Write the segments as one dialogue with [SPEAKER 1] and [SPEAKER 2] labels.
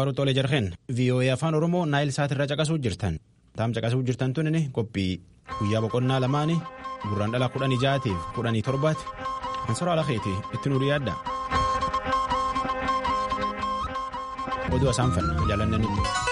[SPEAKER 1] Babaaru Xoolee Jarheen VOA afaan Oromoo Naayil Saatirra caqasuu jirtan. Taam caqasuu jirtan tun qophii guyyaa boqonnaa lamaanii gurraan dhala kudhanii ja'aatiif kudhanii torbaati. Ansora Alakeeti itti nuuri yaadda. Oduu asaan fanna jaalannani.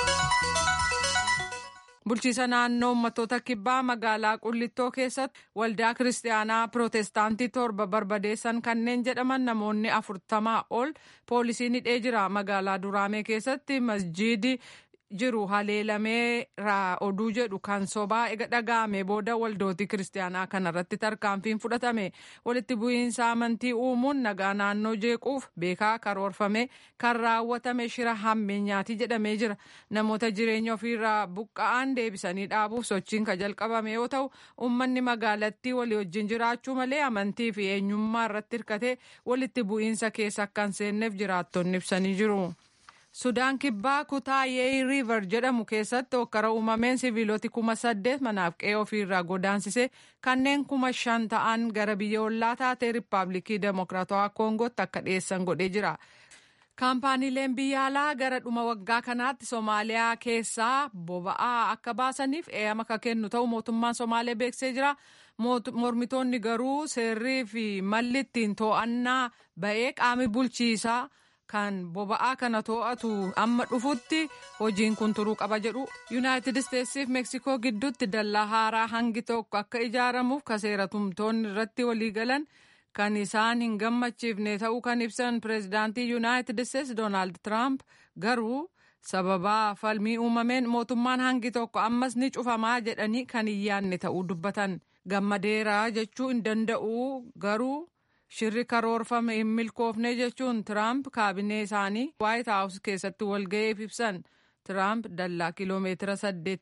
[SPEAKER 2] Bulchiisa naannoo uummattoota kibbaa magaalaa Qullittoo keessatti waldaa kiristaanaa Pirootestaantii torba barbadeessan kanneen jedhaman namoonni afurtamaa ol poolisiin hidhee jira. Magaalaa Duraamee keessatti masjiidi jiru haleelamee oduu jedhu kan sobaa ega dhaga'ame booda waldootii kiristaanaa kanarratti tarkaanfiin fudhatame walitti bu'iinsa amantii uumuun nagaa naannoo jeequuf beekaa karoorfame kan raawwatame shira hammeenyaati jedhamee jira namoota jireenya ofiirraa buqqa'an deebisanii dhaabuuf sochiin ka jalqabame yoo ta'u uummanni magaalattii walii wajjin jiraachuu malee amantii fi eenyummaa irratti hirkatee walitti bu'iinsa keessa akka hin seenneef jiraattonni ibsanii jiru. Sudaan kibbaa kutaa yeey riiver jedhamu keessatti hokkara uumameen siviiloti kuma saddeet manaaf qe'ee ofiirraa godaansise kanneen kuma shan ta'an gara biyya ollaa taatee riippaabilikii demokiraatawaa koongootti akka dhiyeessan godhee jira. kaampaaniileen biyya alaa gara dhuma waggaa kanaatti soomaaliyaa keessaa boba'aa akka baasaniif eeyyama akka kennu ta'u mootummaan somaalee beeksisee jira. mormitoonni garuu seerrii fi malli ittiin to'annaa ba'ee qaami bulchiisaa. kan boba'aa kana to'atu amma dhufutti hojiin kun turuu qaba jedhu yuunaayitid isteetsiif meeksikoo gidduutti dallaa haaraa hangi tokko akka ijaaramuuf ka seera tumtoonni irratti waliigalan kan isaan hin gammachiifne ta'uu kan ibsan pireezidaantii yuunaayitid isteets doonaald tiraamp garuu sababaa falmii uumameen mootummaan hangi tokko ammas ni cufamaa jedhanii kan hin yaadne ta'uu dubbatan gammadeeraa jechuu hin danda'u garuu. shirri karoorfame hin milkoofne jechuun tiraamp kaabinee isaanii waayit haawus keessatti walga'eef ibsan tiraamp dallaa kiloomeetira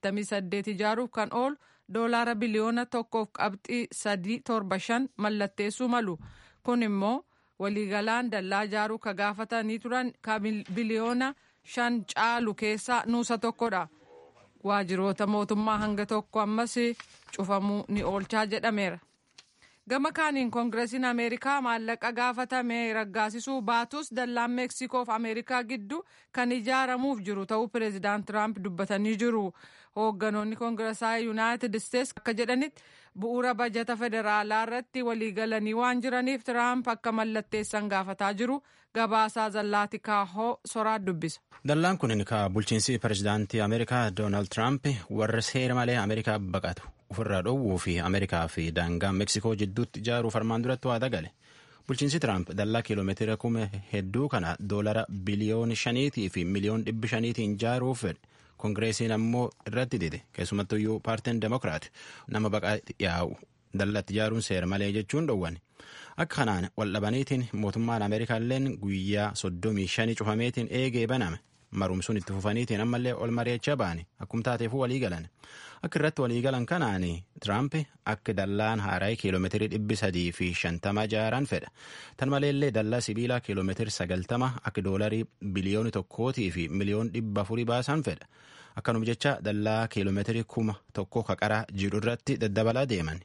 [SPEAKER 2] 88 ijaaruuf kan oolu doolaara biliyoona tokkoof qabxii 375 mallatteessuu malu kun immoo waliigalaan dallaa ijaaruu ka gaafatanii turan ka biliyoona 5 caalu keessaa nuusa tokkodha waajiroota mootummaa hanga tokko ammas cufamuu ni oolchaa jedhameera. gama kaaniin koongireesiin ameerikaa maallaqa gaafatame raggaasisuu baatus dallaan meeksikoof ameerikaa gidduu kan ijaaramuuf jiru ta'uu pireezidaant tiraamp dubbatanii jiru hoogganoonni koongireesaa yuunaayitid isteets akka jedhanitti bu'uura bajata federaalaa irratti waliigalanii waan jiraniif tiraamp akka mallatteessan gaafataa jiru gabaasaa zallaati kaahoo soraa dubbisa.
[SPEAKER 1] dallaan kun ka bulchiinsi pireezidaantii ameerikaa doonaald tiraamp warra seera malee ameerikaa baqatu. ofirraa dhoowwuu fi ameerikaa fi daangaa meeksikoo jidduutti ijaaruuf armaan duratti waada gale bulchiinsi tiraamp dallaa kiiloomeetira kuma hedduu kana doolara biliyoona shaniitii fi miliyoon dhibbi shaniitiin ijaaruuf fedhe koongireesiin ammoo irratti dide keessumattuyyuu paartiin demokiraat nama baqaa yaa'u dallatti ijaaruun seera malee jechuun dhowwane akka kanaan waldhabaniitiin mootummaan ameerikaalleen guyyaa soddomii shanii cufameetiin eegee baname marumsuun itti fufaniitiin ammallee ol mari'achaa ba'ani akkuma taateefuu walii galan akka irratti walii galan kanaan tiraamp akka dallaan haaraa kiiloomeetirii dhibbi sadii fi shantama ijaaraan fedha tan maleellee dallaa sibiilaa kiiloomeetirii sagaltama akka doolarii biliyooni tokkootii fi miliyoon dhibba afurii baasan fedha akkanuma jecha dallaa kiiloomeetirii kuma tokko kaqaraa jiru irratti daddabalaa deeman.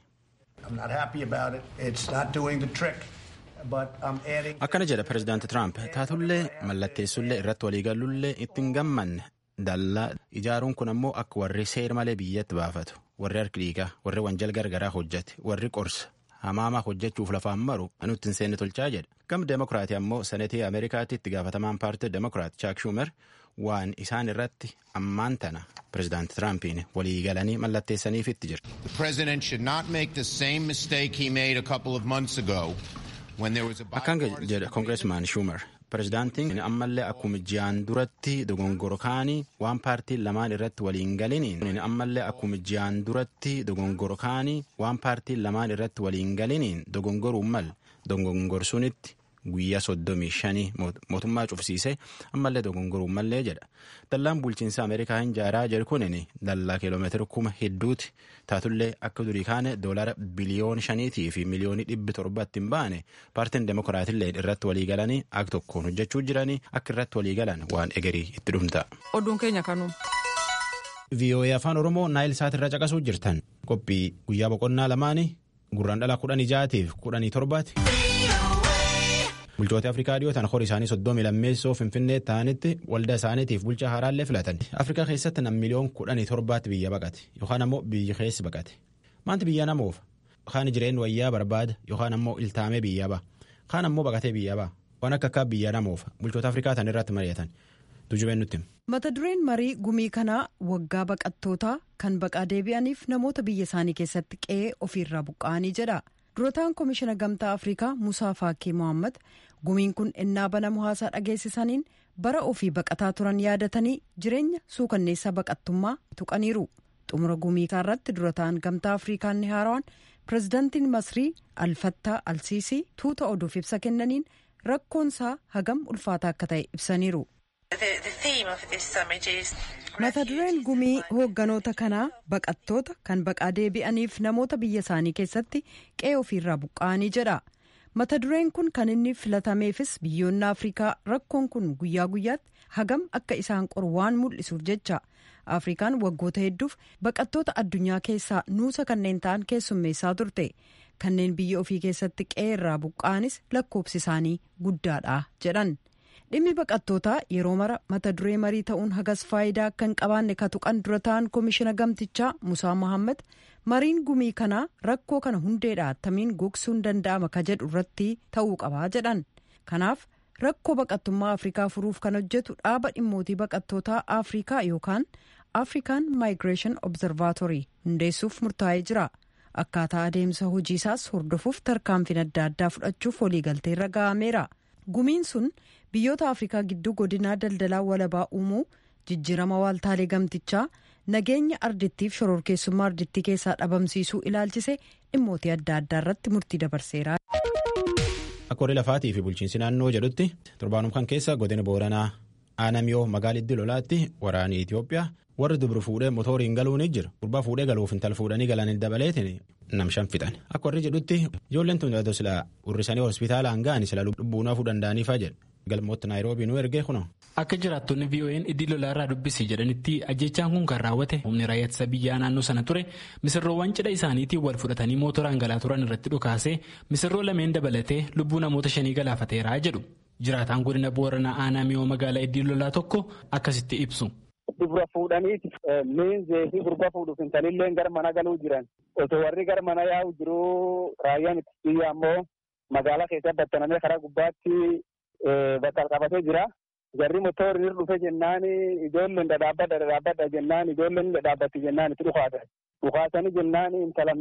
[SPEAKER 1] akkana jedha pireezidaanti tiraamp taatullee mallatteessullee irratti waliigalullee ittiin gammanne dallaa ijaaruun kun ammoo akka warri seera malee biyyatti baafatu warri harki dhiigaa warri wanjal gargaraa hojjate warri qorsa hamaamaa hojjechuuf lafaan maru nutti hin seenne tolchaa jedha gam demokiraatii ammoo senetii ameerikaatti itti gaafatamaan paartii demokiraat chaak shuumer waan isaan irratti ammaan tana pireezidaanti tiraampiin walii galanii mallatteessaniifitti jira.
[SPEAKER 3] The president should not make the same mistake he made a couple of months ago when there was a
[SPEAKER 1] Akkaan jedha koongireesmaan Schumer. Pireezidaantiin ammallee akkuma ji'aan duratti dogongoro kaanii waan paartiin lamaan irratti waliin galiniin ammallee akkuma ji'aan duratti dogongoro kaanii waan paartiin lamaan irratti waliin galiniin dogongoruun mal dogongorsuunitti guyyaa soddomii shanii mootummaa cufsiise ammallee dogongoruun mallee jedha. Dallaan bulchiinsa Ameerikaa hin jaaraa jedhu kunin dallaa kiiloomeetira kuma hedduuti taatullee akka durii kaane doolara biliyoon shaniitii fi miliyoonii dhibbi torbatti hin baane paartiin demokiraatillee irratti walii galanii akka tokkoon hojjechuu jiranii akka irratti walii galan waan egerii itti dhumta.
[SPEAKER 2] Oduun keenya kanuma.
[SPEAKER 1] VOA afaan Oromoo Naayil Saatirraa caqasuu jirtan qophii guyyaa boqonnaa lamaanii gurraan dhala kudhanii ja'aatiif kudhanii torbaati. bulchoota afrikaa dhiyootan horii isaanii soddomii lammeessoo finfinnee ta'anitti waldaa isaaniitiif bulchaa haaraallee filatan afrikaa keessatti nam miliyoon kudhanii torbaatti biyya baqate yookaan ammoo biyyi keessi baqate maanti biyya namoof kaan jireen wayyaa barbaada yookaan ammoo iltaamee biyya ba'a kaan ammoo baqatee biyya ba'a waan akka akka biyya namoof bulchoota afrikaa tan irratti mari'atan tujubeen nutti.
[SPEAKER 4] mata dureen marii gumii kanaa waggaa baqattootaa kan baqaa deebi'aniif namoota biyya isaanii keessatti qe'ee ofiirraa buqqa'anii jedha durataan koomishina gamtaa afrikaa musaa faakii mohaammed gumiin kun ennaa banamu haasaa dhageessisaniin bara ofii baqataa turan yaadatanii jireenya suukanneessaa baqattummaa tuqaniiru xumura gumii irratti durataan gamtaa afrikaan ni haarawan pirezidaantiin masrii alfattaa alsiisii tuuta oduuf ibsa kennaniin rakkoonsaa hagam ulfaataa akka ta'e ibsaniiru. mata dureen gumii hoogganoota kanaa baqattoota kan baqaa deebi'aniif namoota biyya isaanii keessatti qe'ee ofiirraa buqqa'anii jedha mata dureen kun kan inni filatameefis biyyoonni afrikaa rakkoon kun guyyaa guyyaatti hagam akka isaan qoru waan mul'isuuf jecha afrikaan waggoota hedduuf baqattoota addunyaa keessaa nuusa kanneen ta'an keessummeessaa turte kanneen biyya ofii keessatti qe'ee irraa buqqa'anis lakkoofsi isaanii guddaadha jedhan. dhimmi baqattootaa yeroo mara mata duree marii ta'uun hagas faayidaa akka hin qabaanne ka tuqan dura ta'an koomishina gamtichaa musaa mohaammed mariin gumii kanaa rakkoo kana hundeedha attamiin gogsuun danda'ama ka jedhu irratti ta'uu qabaa jedhan kanaaf rakkoo baqattummaa afrikaa furuuf kan hojjetu dhaaba dhimmootii baqattootaa afrikaa yookaan afrikaan migration observatory hundeessuuf murtaa'ee jira akkaataa adeemsa hojiisaas hordofuuf tarkaanfiin adda addaa fudhachuuf waliigalteerra ga'ameera gumiin sun biyyoota afrikaa gidduu godinaa daldalaa walabaa uumuu jijjiirama waaltaalee gamtichaa nageenya ardittiif shororkeessummaa ardittii keessaa dhabamsiisuu ilaalchise dhimmootii adda addaa irratti murtii dabarseera.
[SPEAKER 1] akka horii lafaatii fi bulchiinsi naannoo jedhutti torbaanum kan keessa godina booranaa aanamiyoo magaaliddi lolaatti waraanii itiyoophiyaa warri dubru fuudhee motooriin galuun jira gurbaa fuudhee galuuf intal fuudhanii galanii dabaleetiin nam shan fixan akka warri jedhutti ijoolleen tun sila urrisanii hospitaalaan ga'anii sila lubbuun hafuu danda'aniifaa jedhu galmoota naayiroobii nu ergee kuno.
[SPEAKER 5] Akka jiraattonni VON iddii lolaa irraa dubbisi jedhanitti ajjechaan kun kan raawwate humni raayyaa ittisa biyyaa naannoo sana ture misirroowwan cidha isaaniitiin wal fudhatanii mootoraan galaa turan irratti dhukaasee misirroo lameen dabalatee lubbuu namoota shanii galaafateeraa jedhu jiraataan godina booranaa aanaa miyoo magaalaa iddii lolaa tokko akkasitti ibsu.
[SPEAKER 6] Dubra fuudhaniiti miinzee fi gurba fuudhuuf intalillee gara mana galuu jiran osoo warri gara mana yaa'u jiruu raayyaan ittisa biyyaa ammoo magaalaa keessa battanamee karaa gubbaatti bakka qabatee jira. Jarri motorri dhufe jennaan ijoolleen dhadhaabbadha dhadhaabbadha jennaan ijoolleen dhadhaabbatti jennaan itti dhukaatan. Dhukaasanii jennaan intala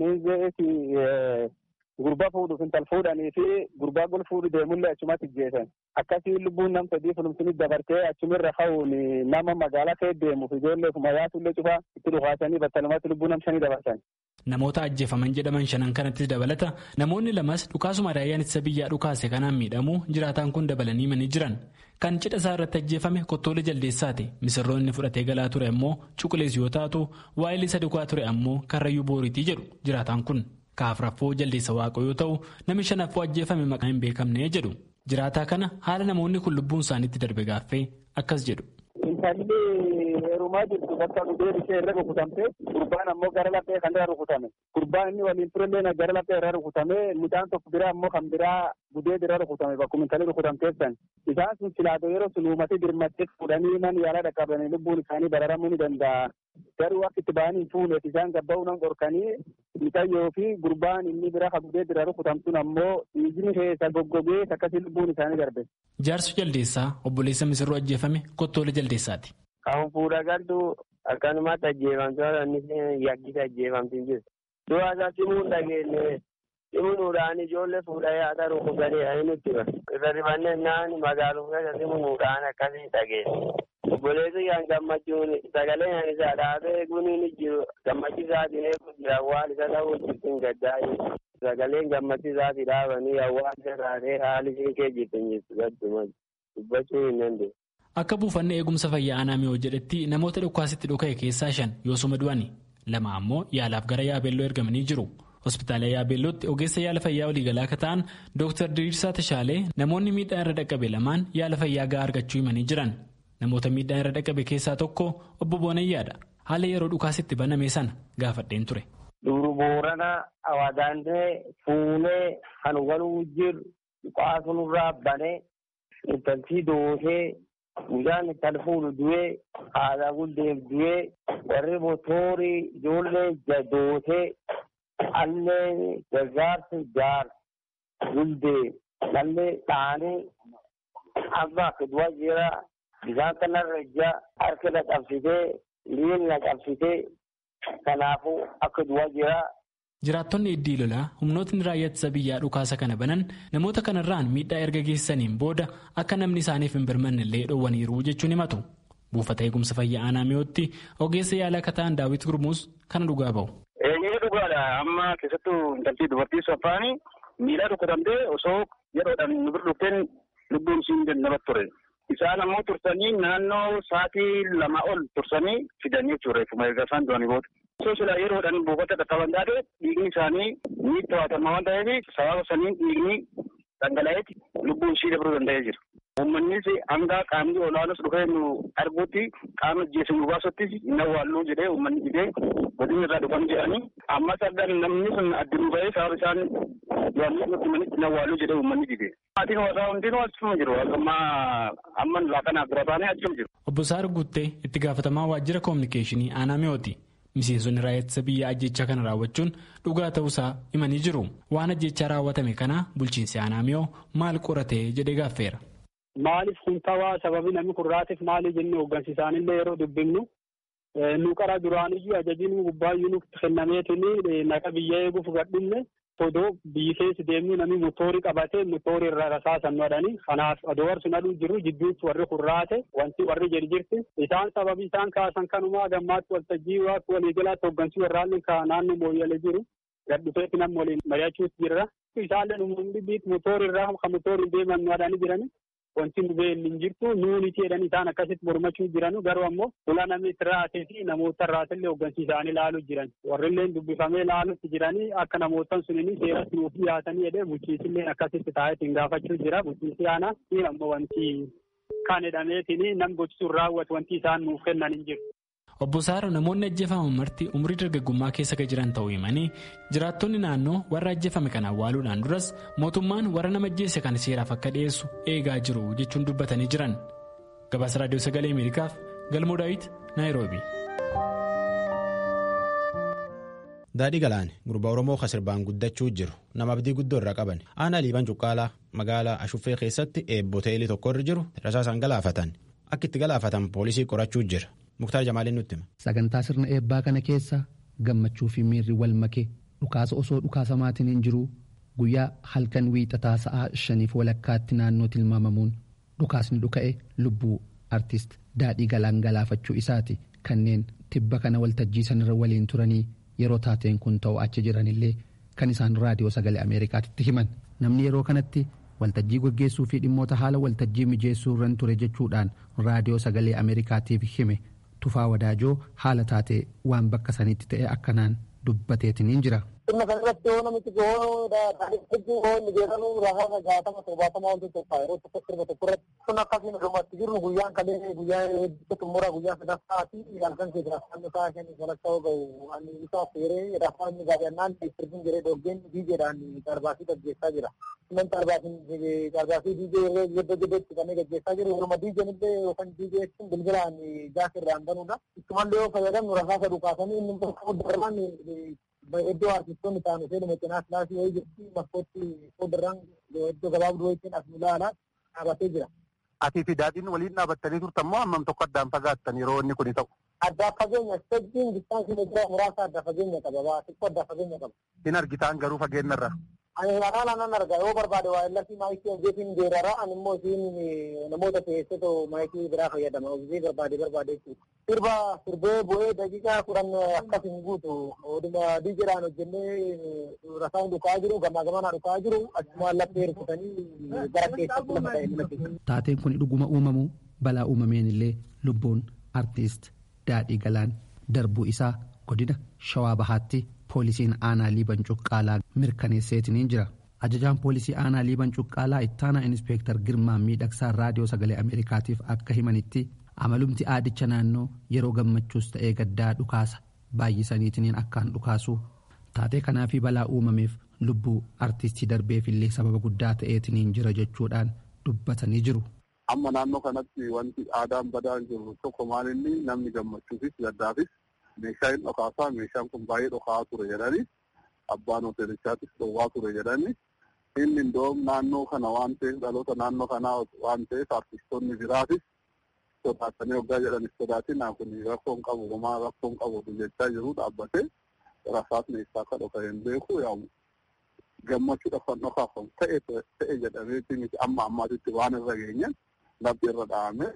[SPEAKER 6] miinzee gurba fuudhuuf intal fuudhanii fi gurbaa gol fuudhu deemullee achumatti jeesan. Akkasii lubbuun nam sadii fulumsini dabartee achumirra ka'uun nama magaalaa kee deemuuf ijoollee ofuma yaatullee cufaa itti dhukaasanii battalumatti lubbuu nam shanii dabarsan.
[SPEAKER 5] Namoota ajjeefaman jedhaman shanan kanattis dabalata namoonni lamas dhukaasuma raayyaan ittisa biyyaa dhukaase kanaan miidhamuu jiraataan kun dabalanii manii jiran kan cidha isaa irratti ajjeefame kottoolee jaldeessaati misirroonni fudhatee galaa ture ammoo cuqulees yoo taatu waa'ilii isa dhugaa ture ammoo karrayyuu booriitii jedhu jiraataan kun kaafraffoo jaldeessa waaqoo yoo ta'u namni shanaffoo ajjeefame maqaa hin beekamne jedhu jiraataa kana haala namoonni kun lubbuun isaaniitti darbe gaaffee akkas jedhu.
[SPEAKER 6] Intalli heerumaa jirtu bakka dhugeen ishee irra rukutamte gurbaan ammoo gara laphee kan irra rukutame gurbaan inni waliin turellee gara laphee irra rukutame mucaan tokko biraa ammoo kan biraa gudee irra rukutame bakkuma intalli rukutamteessan isaan sun silaatoo yeroo sun uumatee dirmattee fuudhanii man yaala dhaqqabanii lubbuun isaanii bararamuu ni danda'a garuu akka itti ba'anii fuuneef isaan gabba'uu nan qorkanii mixayyoo fi gurbaan inni biraa kan gudee irra rukutamtuun ammoo dhiigni keessa goggogee akkasii lubbuun isaanii darbe.
[SPEAKER 5] Jaarsu jaldeessaa obboleessa misirroo ajjeefame kottoolee jaldeessaati.
[SPEAKER 7] Kan fuudha galtu akkanumatti ajjeefamtoota inni yakkisa ajjeefamtiin jirtu. Du'a isaa simuun dhageenye simuudhaan ijoollee fuudhee haadha rukutanii ani nutti hima. Irra rifannee naan magaaluma keessa simuudhaan akkasii dhageenye. Obboleessi kan gammachuun sagalee kan isaa dhaabee guniin jiru gammachiisaatiin eeguun jira waan isa ta'uu jirtin gaddaa'e. Sagaleen gammachiisaatii dhaabanii hawaasa taatee haali ishee kee jirtin jirtu gadduma dubbachuu hin dandeenye.
[SPEAKER 5] Akka buufanni eegumsa fayyaa aanaa miyoo jedhetti namoota dhukaasitti dhuka'e keessaa shan yoosuma du'ani lama ammoo yaalaaf gara yaabeelloo ergamanii jiru. Hospitaala yaabeellootti ogeessa yaala fayyaa waliigalaa akka ta'an Dr. Diriirsaa Tashaalee namoonni miidhaan irra dhaqqabe lamaan yaala fayyaa gahaa argachuu himanii jiran. Namoota miidhaan irra dhaqqabe keessaa tokko obbo Boonayyaadha. Haala yeroo dhukaasitti baname sana gaafadheen ture.
[SPEAKER 7] Duru boorana awadaandee fuunee kan waluu jiru qaasunurraa banee intaltii dootee guyyaan intal fuudhu du'ee haadha guddeef du'ee warri motoorii ijoollee dootee allee gargaarsi jaar guddee nallee dhaanii amma akka du'a jira bishaan kanarra ija harka na qabsitee miilli na qabsitee kanaafuu akka du'a jira.
[SPEAKER 5] Jiraattonni iddii lolaa humnootni raayyaa ittisa biyyaa dhukaasa kana banan namoota kanarraan miidhaa erga geessaniin booda akka namni isaaniif hin birmanne illee dhoowwaniiru jechuun himatu. Buufata eegumsa fayyaa aanaa mi'ootti ogeessa yaalaa akka ta'an daawwit gurmuus kana dhugaa bahu.
[SPEAKER 8] Eenyee dhugaadha amma keessattuu intaltii dubartii saffaanii miidhaa rukutamtee osoo yeroodhaan nu bira dhufteen lubbuun isheen namatti ture. Isaan ammoo tursanii naannoo sa'aatii lama ol tursanii fidanii jechuudha reeffuma erga isaan du'anii booda. Osoo sila yeroodhaan buufata qaqqaban taate dhiigni isaanii ni to'atama waan ta'eef sababa saniin dhiigni dhangala'eeti lubbuun ishii dabruu danda'ee jira. Uummannis hanga qaamni olaanus dhufee nu arguutti qaama ajjeesu nu baasutti hin awwaalluu jedhee uummanni didee godina irraa dhufan jedhanii ammas argan namni sun addunuu ba'ee sababa isaan du'anii nutti manitti hin awwaalluu jedhee uummanni didee. Maatiin warraa hundinuu achuma jiru amma amma laaqanaaf bira baanee achuma jiru.
[SPEAKER 5] Obbo Saar Guuttee itti gaafatamaa waajjira koominikeeshinii aanaa mi'ooti. Miseensonni raayyaa ittisa biyyaa ajjechaa kana raawwachuun dhugaa ta'uusaa himanii jiru. Waan ajjechaa raawwatame kana bulchiinsi aanaa mi'oo maal qoratee jedhee gaaffeera.
[SPEAKER 6] Maaliif kun ta'aa sababi namni kurraatiif maali jennee hooggansiisaanillee yeroo dubbifnu nu qara duraaniyyuu ajajiin gubbaayyuu nutti kennameetiin naqa biyya eeguuf gadhumne odoo biyyi keessa deemnu namni motoorii qabatee motoorii irra rasaasan godhanii kanaaf odoo warri sun aduu jiru jidduutti warri kurraate wanti warri jedhi jirti isaan sababii isaan kaasan kanumaa gammaatti waltajjii waaqi waliigalaatti hooggansii warraallee naannoo mooyyalee jiru gadhufeetti namni waliin mari'achuus jirra isaallee uummanni biit motoorii irraa kan motooriin deeman godhanii jiranii wanti nu beelli hin jirtu nuuniti jedhanii isaan akkasitti mormachuu jiranu garuu ammoo fuula namni itti raatee fi namoota raatillee hooggansiisaanii ilaaluu jiran warrillee dubbifamee ilaalutti jiranii akka namootan sunini seeratti nuuf dhiyaatanii jedhee bulchiisillee akkasitti taa'eetiin gaafachuu jira bulchiisi aanaa fi ammoo wanti kan jedhameetiin nam gochisuun raawwatu wanti isaan nuuf kennan hin jiru.
[SPEAKER 5] Obbo Saaro namoonni ajjeefaman marti umurii dargaggummaa keessa kan jiran ta'uu himanii jiraattonni naannoo warra ajjeefame kana awwaaluudhaan duras mootummaan warra nama ajjeese kana seeraaf akka dhiyeessu eegaa jiru jechuun dubbatanii jiran. Gabaasa Raadiyoo Sagalee Ameerikaaf Galmoo Daawit Naayiroobi.
[SPEAKER 1] Daadhii Galaan gurbaa Oromoo kan sirbaan guddachuu jiru nama abdii guddoo irraa qaban aanaa liiban cuqqaalaa magaalaa Ashuffee keessatti eebboteelii tokko irra jiru rasaasaan galaafatan akka itti galaafatan poolisii qorachuu jira. Muktaar Jamaaliin nutti hima.
[SPEAKER 9] Sagantaa sirna eebbaa kana keessa gammachuu fi miirri wal makee dhukaasa osoo dhukaasamaatiin hin jiru guyyaa halkan wiixataa sa'aa shaniif walakkaatti naannoo tilmaamamuun dhukaasni dhuka'e lubbuu artist daadhii galaan galaafachuu isaati kanneen tibba kana waltajjii sanarra waliin turanii yeroo taateen kun ta'u achi jiranillee kan isaan raadiyoo sagalee ameerikaatitti himan namni yeroo kanatti waltajjii gaggeessuu fi dhimmoota haala waltajjii mijeessuu irran ture jechuudhaan raadiyoo sagalee ameerikaatiif hime. tufaa wadaajoo haala taatee waan bakka sanitti ta'e akkanaan dubbateetiniin jira.
[SPEAKER 10] Sirna kana irratti yoo namichi gahoo hedduu gahoo inni jedhamu rasaasa jaatama torbaatama wanti tokko yeroo tokko sirba tokko irratti sun akkasiin dhumatti jiru guyyaan kalee guyyaa hedduu xumura guyyaa sadaffaa fi halkan keessa rafaan isaa shanii walakkaa gahu ani isaa feeree rafaan inni gaafannaan sirbiin jedhee dhoggeen diijeedhaan darbaasii gaggeessaa jira. Sunan darbaasii diijee yeroo jedhetti kanneen gaggeessaa jiru yeroo diijeen illee yookaan diijee sun bilbilaan jaas irraan banuudha. Ittumallee yoo fayyadamnu rasaasa dhukaasanii inni darban iddoo artistoonni taanu seenu mecenaa kilaasii wayii jirti makkootti fuulduran iddoo gabaabduu wayitiin as nu ilaalaa dhaabatee jira.
[SPEAKER 11] Atii fi daadhiin waliin dhaabbattanii turtan moo hammam tokko addaan fagaattan yeroo inni kun ta'u?
[SPEAKER 10] Addaa fageenya stejjiin distaansii meetira muraasa adda fageenya qaba xiqqoo adda fageenya qaba.
[SPEAKER 11] Hin argitaan garuu fageenyarra.
[SPEAKER 10] Ani anaan anan arga yoo barbaade waa illasii maayikii hojjetiin geerara ani immoo isiin namoota keessatoo maayikii biraa fayyadama hojii barbaade barbaade jechuudha. Sirba sirbee bu'ee daqiiqaa kudhan akkas hin guutu oduma diijedhaan hojjennee rasaan dhukaa jiru gamaa gamanaa dhukaa jiru achumaan laphee hirkutanii gara keessatti lafa ta'e mul'ate.
[SPEAKER 9] Taateen kun dhuguma uumamu balaa uumameen illee lubbuun artiist daadhii galaan darbuu isaa godina shawaa bahaatti poolisiin aanaa liiban cuqqaalaa mirkaneesseetiniin jira ajajaan poolisii aanaa liiban cuqqaalaa ittaanaa inspeektar girmaa miidhagsaa raadiyoo sagalee ameerikaatiif akka himanitti amalumti aadicha naannoo yeroo gammachuus ta'ee gaddaa dhukaasa baay'isaniitiniin akkaan dhukaasuu taatee kanaa fi balaa uumameef lubbuu artistii darbeefillee sababa guddaa ta'eetiniin jira jechuudhaan dubbatanii jiru.
[SPEAKER 11] Amma naannoo kanatti wanti aadaan badaan jiru tokko maalinni namni gammachuufis gaddaafis meeshaa hin dhokaasaa meeshaan kun baay'ee dhokaa ture jedhani abbaan hoteelichaattis dhowwaa ture jedhani inni indoom naannoo kana waan ta'eef dhaloota naannoo kanaa waan ta'eef artistoonni biraatis sodaatanii waggaa jedhanis sodaatinaa kun rakkoon qabu homaa rakkoon qabu jechaa jiru dhaabbatee rasaasni isaa akka dhoka hin beeku yaa gammachuudhaaf kan dhokaafamu ta'e ta'e jedhameeti miti amma ammaatitti waan irra geenye labbi irra dhahame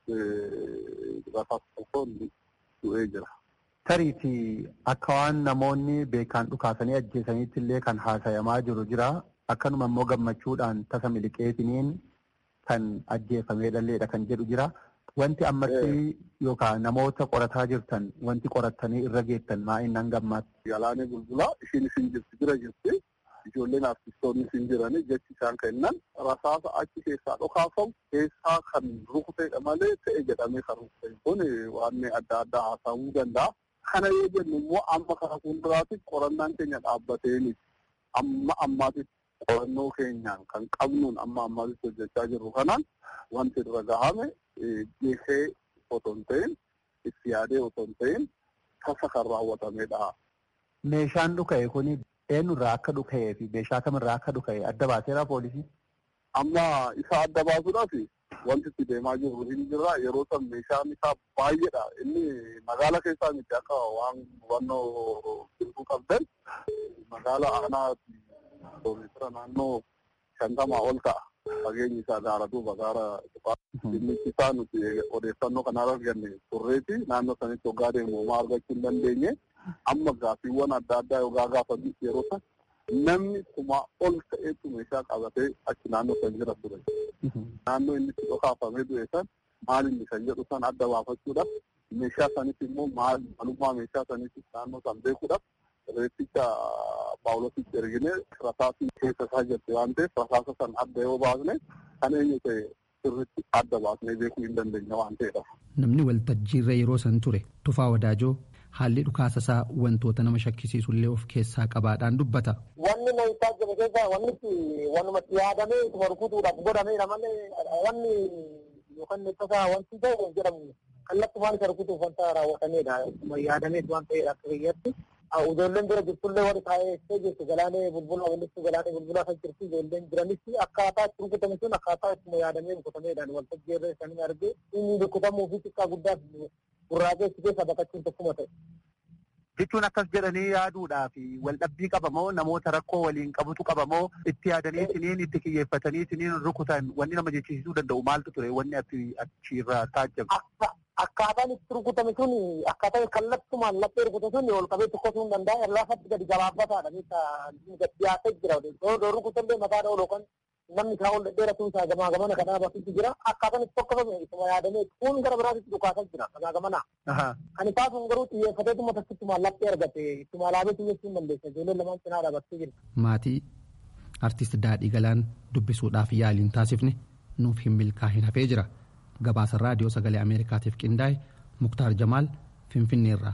[SPEAKER 11] rasaasa tokkoon du'ee jira.
[SPEAKER 12] Tariiti akka waan namoonni beekaan dhukaasanii ajjeesaniitti illee kan haasayamaa jiru jira. Akkanuma immoo gammachuudhaan tasa miliqeetiniin kan ajjeefamee dhalleedha kan jedhu jira. Wanti ammatti yookaan namoota qorataa jirtan wanti qorattanii irra geettan maa innan gammaatti.
[SPEAKER 11] Galaanee bulbulaa ishiin isin jirti bira jirti. Ijoolleen artistoonni isin jiranii jechi isaan kennan rasaasa achi keessaa dhokaafamu keessaa kan rukuteedha malee ta'e jedhamee kan rukute kun waan adda addaa haasa'uu danda'a. Kana yoo jennu immoo amma kana fuulduraatti qorannaan keenya dhaabbateeni amma ammaatitti qorannoo keenyaan kan qabnuun amma ammaatitti hojjechaa jirru kanaan wanti irra gahame geessee otoo hin ta'in itti yaadee otoo hin ta'in tasa kan raawwatamedha.
[SPEAKER 12] Meeshaan dhuka'e kuni eenyurraa akka dhuka'ee fi meeshaa kamirraa akka dhuka'e adda baaseera poolisii?
[SPEAKER 11] Amma isa adda baasuudhaaf wanti itti deemaa jirru hin jirra yeroo san meeshaan isaa baay'eedha inni magaala keessaa miti akka waan hubannoo jirtu qabdan magaala aanaa kiiloomeetira naannoo shantamaa ol ta'a fageenyi isaa gaara duuba gaara inni isaa nuti odeeffannoo kana arganne turreeti naannoo sanitti hoggaa deemu homaa argachuu hin dandeenye amma gaaffiiwwan adda addaa yogaa gaafatu yeroo san namni kumaa ol ta'etu meeshaa qabatee achi naannoo san jira ture. Naannoo inni itti dhokaafamee du'e san maal inni kan jedhu san adda baafachuudhaaf meeshaa sanitti immoo maal maalummaa meeshaa sanitti naannoo san beekuudhaaf reetticha paawulositti ergine rasaasni keessa isaa jirti waan ta'eef rasaasa san adda yoo baasne kan eenyu ta'e sirriitti adda baasnee beekuu hin dandeenya waan ta'eedha.
[SPEAKER 9] Namni waltajjiirra yeroo san ture Tufaa Wadaajoo haalli dhukaasa isaa wantoota nama shakkisiisullee of keessaa qabaadhaan dubbata.
[SPEAKER 10] Wanni na isaa jiru keessa wanni wanumatti yaadamee ittuma rukutuudhaaf godhameedha malee wanni yookaan tasaa wanti ta'e jedhamu kallattumaan isa rukutuuf wanta raawwatameedha. Yaadameet waan ta'eedha akka biyyatti. Ijoolleen bira jirtullee warri taa'ee jirtu galaanee bulbulaa walitti galaanee bulbulaa kan jirtu ijoolleen jiranis akkaataa itti rukutame sun akkaataa ittuma yaadamee rukutameedhaan waltajjii irra isaanii argee inni rukutamuu fi xiqqaa guddaa gurraageessi keessa baqachuun tokkuma ta'e.
[SPEAKER 12] Jechuun akkas jedhanii yaaduudhaaf waldhabbii qabamoo namoota rakkoo waliin qabutu qabamoo itti yaadanii isiniin itti kiyyeeffatanii isiniin rukutan wanni nama jechisiisuu danda'u maaltu ture wanni achiirraa taajjabu.
[SPEAKER 10] Akkaataan itti rukutame sun akkaataa kallattumaan laphee rukute sun ol qabee tokkosuu hin danda'a laafatti gadi gabaabbataadha gadi dhiyaatee jira yoo rukutallee mataadha ol yookaan namni isaa ol dheeratu isaa gamaa gamana kan dhaabatutti jira akkaataan itti tokkofame isuma yaadamee kun gara biraatitti dhukaasaa jira gamaa gamana. Kan isaa sun garuu xiyyeeffatee tuma takkituma laphee argate ittuma alaabee xiyyeessuu hin dandeessa ijoolleen lamaan cinaa dhaabattee jirti.
[SPEAKER 9] Maatii artist Daadhii Galaan dubbisuudhaaf yaaliin taasifne nuuf hin milkaa'in hafee jira. Gabaasa raadiyoo sagalee Ameerikaatiif qindaa'e Muktaar Jamaal Finfinneerraa.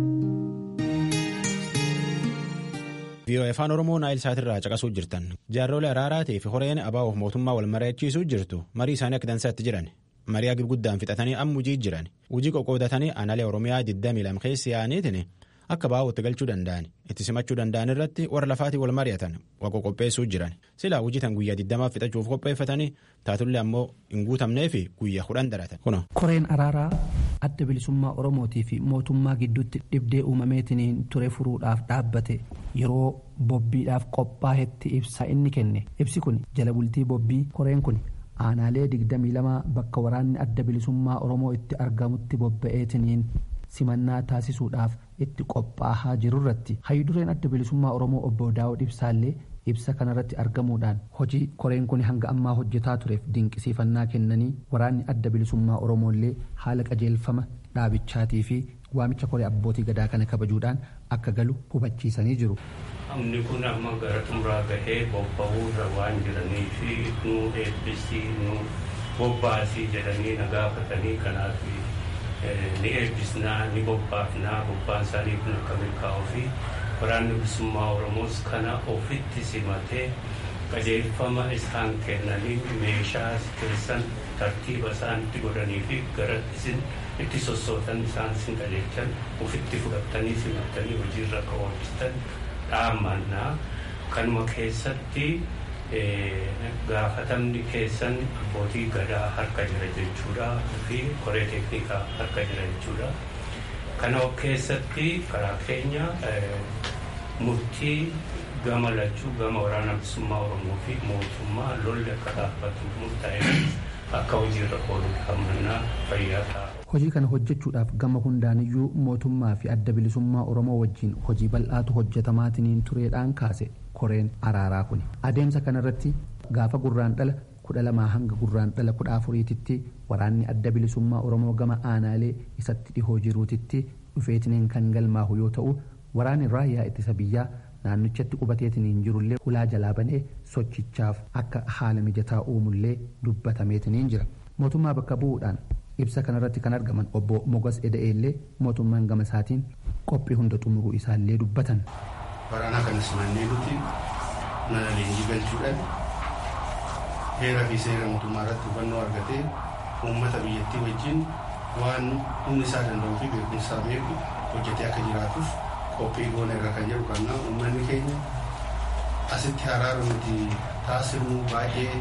[SPEAKER 1] VOA afaan Oromoo naayil saatirraa caqasuu jirtan jaarrolee araaraatii fi horeen abaa'uuf mootummaa wal mari'achiisuu jirtu marii isaanii akka dansaatti jiran marii agib guddaan fixatanii amma hujii jiran hujii qoqqoodatanii analee Oromiyaa 22 keessi yaa'aniitiin akka baa'uutti galchuu danda'an itti simachuu danda'an irratti warra lafaatii wal mari'atan waqo qopheessuu jiran silaa hujii tan guyyaa 20 fixachuuf qopheeffatanii taatullee ammoo hin guutamnee fi guyyaa kudhan daratan kuno.
[SPEAKER 9] koreen araaraa adda bilisummaa oromootii fi mootummaa gidduutti dhibdee uumameetiin ture furuudhaaf dhaabbate yeroo bobbiidhaaf qophaa'etti ibsa inni kenne ibsi kun jala bultii bobbii koreen kun aanaalee 22 bakka waraanni adda bilisummaa oromoo itti argamutti bobba'eetiniin simannaa taasisuudhaaf itti qophaa'aa jirurratti hayyudureen adda bilisummaa oromoo obbo daawud ibsaallee ibsa kanarratti argamuudhaan hojii koreen kun hanga ammaa hojjetaa tureef dinqisiifannaa kennanii waraanni adda bilisummaa oromoollee haala qajeelfama dhaabichaatii fi waamicha koree abbootii gadaa kana kabajuudhaan akka galu hubachiisanii jiru.
[SPEAKER 13] Humni kun amma gara xumuraa gahee bobba'uurra waan jiranii fi nu eebbisii nu bobbaasii jedhanii na gaafatanii kanaaf ni eebbisnaa ni bobbaafnaa bobbaan isaanii kun akka milkaa'uu fi waraanni bilisummaa Oromoos kana ofitti simatee qajeelfama isaan kennaniin meeshaa keessan tartiiba isaan itti godhanii fi gara isin itti sossootan isaan isin qajeelchan ofitti fudhattanii simattanii hojiirra kaawwachisan dhaamannaa kanuma keessatti gaafatamni keessan abbootii gadaa harka jira jechuudha fi koree teeknikaa harka jira jechuudha. Kana keessatti karaa keenya murtii gama lachuu gama waraana bilisummaa Oromoo fi mootummaa lolli akka dhaabbatu murtaa'e akka hojiirra oolu dhaamannaa fayyaa ta'a.
[SPEAKER 9] Hojii kana hojjechuudhaaf gama hundaaniyyuu mootummaa fi adda bilisummaa Oromoo wajjin hojii bal'aatu hojjetamaatiin tureedhaan kaase koreen araaraa kuni. Adeemsa kanarratti gaafa gurraan dhala kudha lamaa hanga gurraan dhala kudha afuriititti waraanni adda bilisummaa Oromoo gama aanaalee isatti dhihoo jiruutitti dhufeetiniin kan galmaahu yoo ta'u waraanni raayyaa ittisa biyyaa naannichatti qubateetiniin jirullee hulaa jalaa banee sochichaaf akka haala mijataa uumullee dubbatameetiniin jira. Mootummaa bakka bu'uudhaan ibsa kanarratti kan argaman obbo Mogas Eda'eellee mootummaan gama isaatiin qophii hunda xumuruu isaallee dubbatan.
[SPEAKER 14] Waraana kana simannee nuti mana leenjii galchuudhaan heeraa fi seera mootummaa irratti hubannoo argatee uummata biyyattii wajjin waan humni isaa danda'uu fi beekumsaa beeku hojjetee akka jiraatuuf qophii goona irra kan jedhu kannaa uummanni keenya asitti haraara nuti taasifnu baay'ee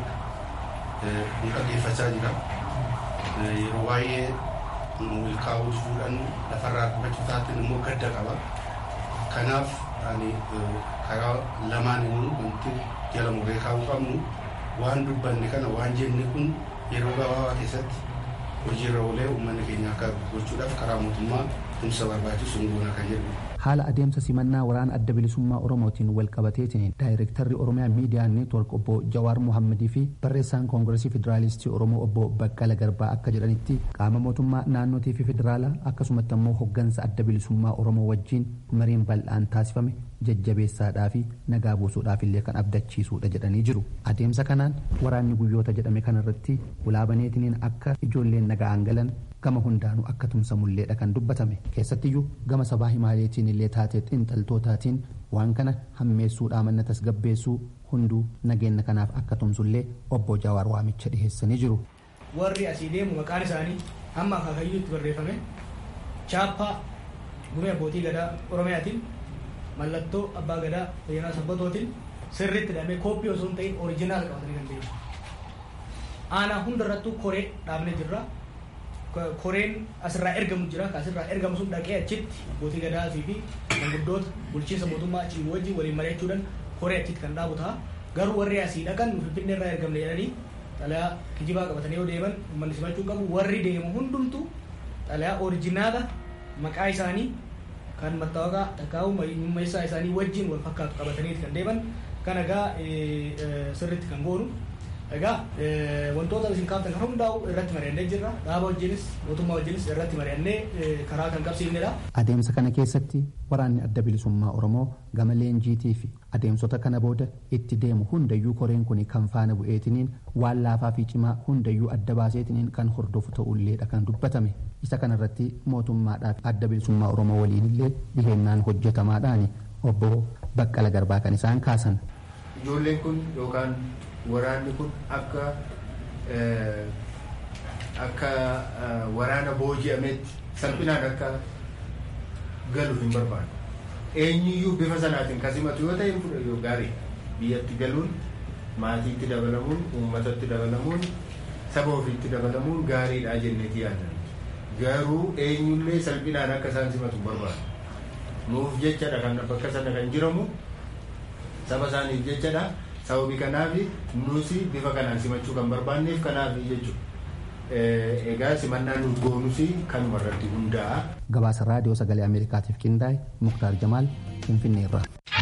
[SPEAKER 14] nu dhaggeeffachaa jira. Yeroo baay'ee milkaa'uu fuudhan lafarraa qubachuu taateen immoo gadda qaba. Kanaaf ani karaa lamaan immoo wanti jala muree kaa'uu qabnu waan dubbanne kana waan jenne kun yeroo gabaabaa keessatti hojiirra oolee uummanni keenya akka gochuudhaaf karaa mootummaa tumsa barbaachisu goona kan jedhu.
[SPEAKER 9] Haala adeemsa simannaa waraana adda bilisummaa Oromootiin wal qabateetiin daayirektarri Oromiyaa Miidiyaa Neetwork obbo Jawaar Mohammadii fi barreessaan Koongiresii Federaalistii Oromoo obbo Baqqala Garbaa akka jedhanitti qaama mootummaa naannootii fi federaalaa akkasumatti ammoo hoggansa adda bilisummaa Oromoo wajjin mariin bal'aan taasifame jajjabeessaadhaa fi nagaa buusuudhaaf illee kan abdachiisuudha jedhanii jiru. Adeemsa kanaan waraanni guyyoota jedhame kanarratti ulaabaneetiniin akka ijoolleen nagaan galan gama hundaanuu akka tumsamulleedha kan dubbatame keessattiyyuu gama sabaa himaaleetiin illee taatee xiinxaltootaatiin waan kana hammeessuudhaa manna tasgabbeessuu hunduu nageenya kanaaf akka tumsullee obbo Jawaar waamicha dhiheessanii jiru.
[SPEAKER 15] Warri asii deemu maqaan isaanii hamma akaakayyuutti barreeffame chaappaa gumee abbootii gadaa Oromiyaatiin mallattoo abbaa gadaa Bayyanaa Sabbatootiin sirriitti hidhamee kooppii osoo hin ta'in orijinaal qabatanii kan deemu. Aanaa hundarrattuu koree dhaabnee jirra. koreen asirraa ergamu jira asirraa ergamu sun dhaqee achitti abbootii gadaatii fi manguddoota bulchiinsa mootummaa achii wajjin waliin mari'achuudhaan koree achitti kan dhaabu ta'a garuu warri asii dhaqan finfinnee irraa ergamne jedhanii xalayaa kijibaa qabatanii yoo deeman uummanni simachuu qabu warri deemu hundumtu xalayaa orijinaala maqaa isaanii kan mattaawaqaa takkaa'u mummeessaa isaanii wajjin wal fakkaatu qabatanii kan deeman kan egaa sirriitti kan goonu Egaa wantoota isin kaaftan kan hundaa'u irratti mari'annee jirra. Dhaaba wajjinis mootummaa wajjinis irratti mari'annee karaa kan qabsiifnedha.
[SPEAKER 9] Adeemsa kana keessatti waraanni adda bilisummaa Oromoo gama leenjiitii fi adeemsota kana booda itti deemu hundayyuu koreen kun kan faana bu'eetiniin waan laafaa fi cimaa hundayyuu adda baaseetiniin kan hordofu ta'ulleedha kan dubbatame. Isa kanarratti mootummaadhaaf adda bilisummaa Oromoo waliinillee dhihennaan hojjetamaadhaan obbo Baqqala Garbaa kan isaan kaasan.
[SPEAKER 14] Ijoolleen kun yookaan waraanni kun akka akka waraana booji'ametti salphinaan akka galu hin barbaadu. Eenyuyyuu bifa sanaatiin kasimatu yoo ta'e fudha yoo gaarii biyyatti galuun maatiitti dabalamuun uummatatti dabalamuun saba ofiitti dabalamuun gaariidha jenneeti yaadan. Garuu eenyullee salphinaan akka isaan simatu barbaadu. Nuuf jechadha kan bakka sana kan jiramu saba isaaniif jechadha. sababii kanaaf nuti bifa kanaan simachuu kan barbaanneef kanaaf jechuudha. Egaa simannaan nuti goonus kanuma irratti hundaa'a.
[SPEAKER 9] Gabaasa raadiyoo sagalee Ameerikaatiif qindaa'e Muktaar Jamaal Finfinnee irraa.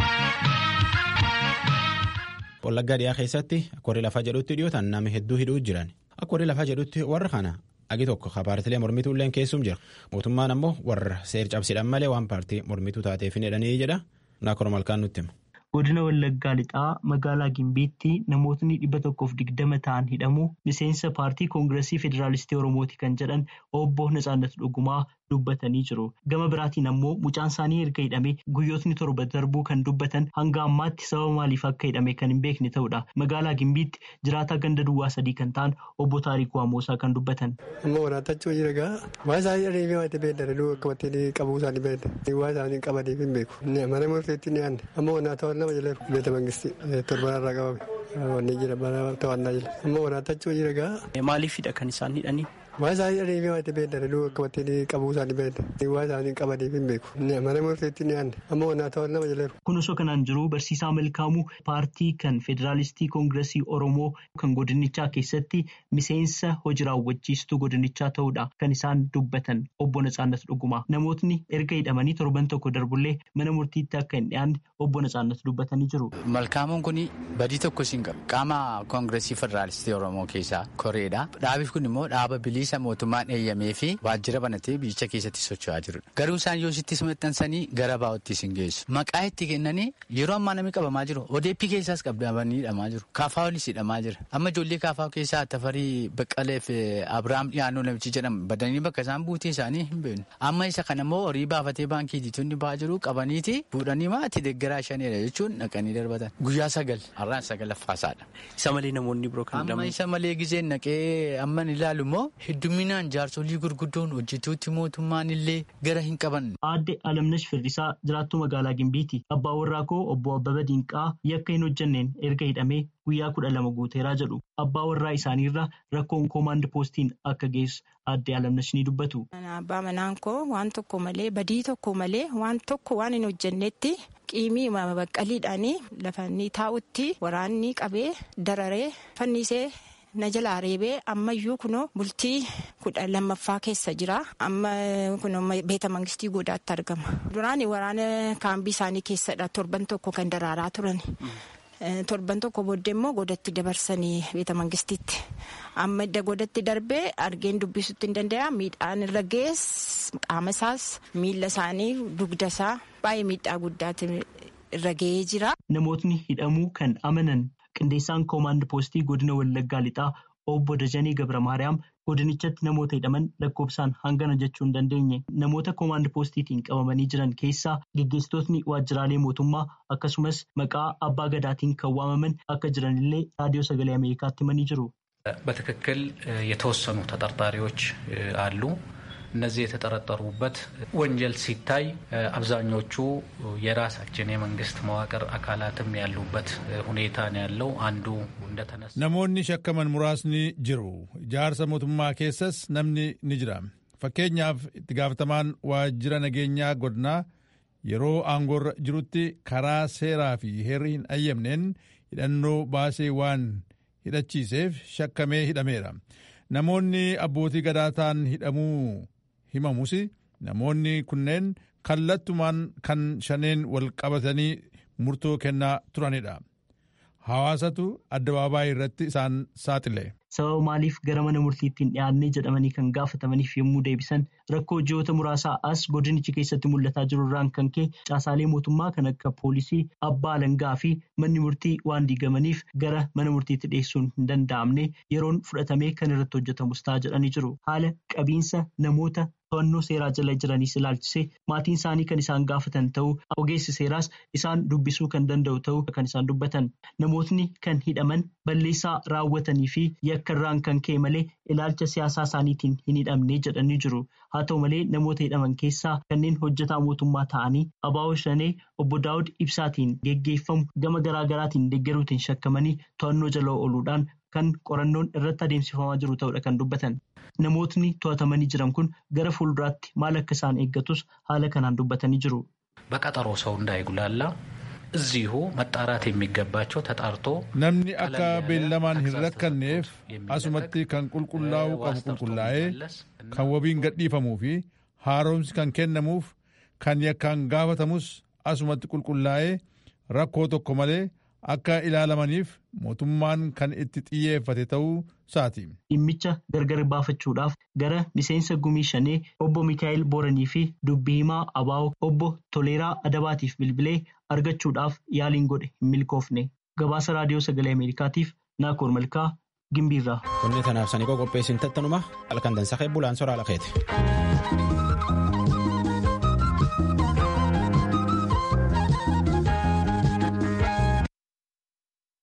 [SPEAKER 1] Wallaggaa dhiyaa keessatti akka warri lafaa jedhutti dhiyootaan nama hedduu hidhuu jiran. Akka warri lafaa jedhutti warra kana agi tokko paartilee mormituulleen keessum jira. Mootummaan ammoo warra seer cabsidhaan malee waan paartii mormituu taateef hin hidhanii jedha. Naakora malkaan nutti hima.
[SPEAKER 16] godina wallaggaa lixaa magaalaa gimbiitti namootni dhibba tokkoof digdama ta'an hidhamu miseensa paartii koongiresii federaalistii oromooti kan jedhan obbo Natsaannat Dhugumaa dubbatanii jiru. Gama biraatiin ammoo mucaan isaanii erga hidhamee guyyootni torba darbuu kan dubbatan hanga ammaatti sababa maaliif akka hidhame kan hin beekne ta'udha. Magaalaa Gimbiitti jiraataa ganda duwwaa sadii kan ta'an obbo Taarikuu Amoosaa kan dubbatan.
[SPEAKER 17] Amma waraatachuu jira gaa waan isaanii adeemee waan beekna dhaluu akkamatti qabuu isaanii beekna waan isaanii qabaniif hin beeku. Mana murteetti ni aanne amma wanaata nama jala beeta mangistii torbanarraa qabame wanni jira mana to'annaa jira amma waraatachuu jira gaa.
[SPEAKER 16] Maaliifidha kan isaan hidhanii?
[SPEAKER 17] Waan isaanii adeemee waan beekna dhaluu akkamatti qabuu isaanii beekna waan isaanii qabaniif hin beeku. Mana murteetti ni aanne amma wanaata nama jala.
[SPEAKER 16] Kun osoo kanaan jiru barsiisaa Malkaamuu paartii kan Federaalistii Koongiresii Oromoo kan godinichaa keessatti miseensa hojii raawwachiistuu godinichaa ta'uudha kan isaan dubbatan obbo Natsaannat Dhuguma. Namootni erga hidhamanii torban tokko darbullee mana murtiitti akka hin dhiyaanne obbo Natsaannat dubbatanii jiru.
[SPEAKER 18] Malkaamuun kun badii tokko siin qabu. Qaama Koongiresii Federaalistii Oromoo keessaa koreedha. Dhaabi kun immoo dhaaba bilisa mootummaan eeyyamee fi waajjira banatee biyyicha keessatti socho'aa jirudha. Garuu isaan yoo sittis maxxansanii gara baa'otti isin geessu. Maqaa itti kennanii yeroo ammaa namni qabamaa jiru. Odeeppii keessaas qabdamanii hidhamaa jiru. Kaafaawolis hidhamaa jira. Amma ijoollee kaafaa keessaa Tafarii Baqqalee fi Abiraam Dhiyaannoo namichi jedhamu badanii bakka isaan buutee isaanii hin beeknu. Amma isa kana immoo horii baafatee baankii diitonni ba'aa jiru qabaniiti fuudhanii maatii deeggaraa shanidha jechuun dhaqanii darbatan. Guyyaa sagal har'aan sagalaffaasaadha.
[SPEAKER 16] Isa malee namoonni biroo kan
[SPEAKER 18] Amma isa malee gizeen naqee amman ilaalu immoo hedduminaan jaarsolii gurguddoon hojjetuutti mootummaan illee gara hin qaban.
[SPEAKER 16] Aadde Alamnash Firdisaa jiraattuu magaalaa Gimbiiti. Abbaa warraa koo obbo Abbaba Dinqaa yakka hin hojjenneen erga hidhamee guyyaa kudha lama guuteeraa jedhu. Abbaa warraa isaaniirra rakkoon koomaand poostiin akka geessu aadde Alamnash ni dubbatu.
[SPEAKER 19] Abbaa manaan koo waan tokko malee badii tokko malee waan tokko waan hin hojjennetti qiimii baqqaliidhaan lafa inni taa'utti waraanni qabee dararee fannisee. na jalaa reebee ammayyuu kunoo bultii kudha lammaffaa keessa jira amma kunoo beeta mangistii godaatti argama duraan waraana kaambii isaanii keessadha torban tokko kan daraaraa turan torban tokko booddee immoo godatti dabarsanii beeta mangistiitti amma edda godatti darbee argeen dubbisutti hin danda'a miidhaan irra gees qaama isaas miila isaanii dugda isaa baay'ee miidhaa guddaatti irra ga'ee jira.
[SPEAKER 16] Namootni hidhamuu kan amanan qindeessaan koomaand poostii godina wallaggaa lixaa obbo Dajanee Gabra Maariyaam godinichatti namoota hidhaman lakkoofsaan hangana jechuu hin dandeenye namoota koomaand poostiitiin qabamanii jiran keessaa geggeessitootni waajjiraalee mootummaa akkasumas maqaa abbaa gadaatiin kan waamaman akka jiranillee raadiyoo sagalee ameerikaatti himanii jiru.
[SPEAKER 20] በትክክል የተወሰኑ ተጠርጣሪዎች አሉ። እነዚህ የተጠረጠሩበት ወንጀል ሲታይ አብዛኞቹ የራሳችን የመንግስት መዋቅር አካላትም ያሉበት ሁኔታ ነው ያለው። አንዱ እንደተነሳ
[SPEAKER 21] namoonni shakkaman muraasni jiru ijaarsa mootummaa keessas namni ni jira fakkeenyaaf itti gaafatamaan waajjira nageenyaa godinaa yeroo aangoorra jirutti karaa seeraa fi heerri hin ayyamneen hidhannoo baasee waan hidhachiiseef shakkamee hidhameera namoonni abbootii gadaataan hidhamuu himamus namoonni kunneen kallattumaan kan shaneen wal qabatanii murtoo kennaa turanidha. Hawaasatu addabaabaayii irratti isaan saaxile.
[SPEAKER 16] Sababa maaliif gara mana murtiitti hin dhiyaannee jedhamanii kan gaafatamaniif yommuu deebisan rakkoo ji'oota muraasaa as godinichi keessatti mul'ataa jiru irraan kan ka'e caasaalee mootummaa kan akka poolisii abbaa alangaa fi manni murtii waan diigamaniif gara mana murtiitti dhiyeessuun hin danda'amne yeroon fudhatamee kan irratti hojjetamus ta'a jedhanii jiru. Haala qabiinsa namoota to'annoo seeraa jala jiraniis ilaalchisee maatiin isaanii kan isaan gaafatan ta'uu ogeessi seeraas isaan dubbisuu kan danda'u ta'uu kan isaan dubbatan namootni kan hidhaman balleessaa raawwatanii fi yakka irraan kan ka'e malee ilaalcha siyaasaa isaaniitiin hin hidhamne jedhanii jiru haa ta'u malee namoota hidhaman keessaa kanneen hojjetaa mootummaa ta'anii abaa'oo shanee obbo daawud ibsaatiin geggeeffamu gama garaagaraatiin deeggaruutiin shakkamanii to'annoo jala ooluudhaan kan qorannoon irratti adeemsifamaa jiru ta'uudha kan dubbatan. Namootni to'atamanii jiran kun gara fuulduraatti maal akka isaan eeggatus haala kanaan dubbatanii jiru.
[SPEAKER 20] በቀጠሮ ሰው እንዳይጉላላ እዚሁ መጣራት የሚገባቸው ተጣርቶ
[SPEAKER 21] namni akka beellamaan hin rakkanneef asumatti kan qulqullaa'uu qabu qulqullaa'ee kan wabiin gadhiifamuu fi haaromsi kan kennamuuf kan yakkaan gaafatamus asumatti qulqullaa'ee rakkoo tokko malee akka ilaalamaniif mootummaan kan itti xiyyeeffate ta'uu isaati.
[SPEAKER 16] Dhimmicha gargar baafachuudhaaf gara miseensa gumii shanee obbo Mikaa'el Booranii fi dubbii himaa Abaa'oo obbo Toleeraa Adabaatiif bilbilee argachuudhaaf yaaliin godhe hin milkoofne. Gabaasa raadiyoo sagalee Ameerikaatiif Naakoor Malkaa gimbiirraa.
[SPEAKER 1] Qonni tanaaf sanii qopheessin tattanuma halkan dansa bulaan soraa lakeeti.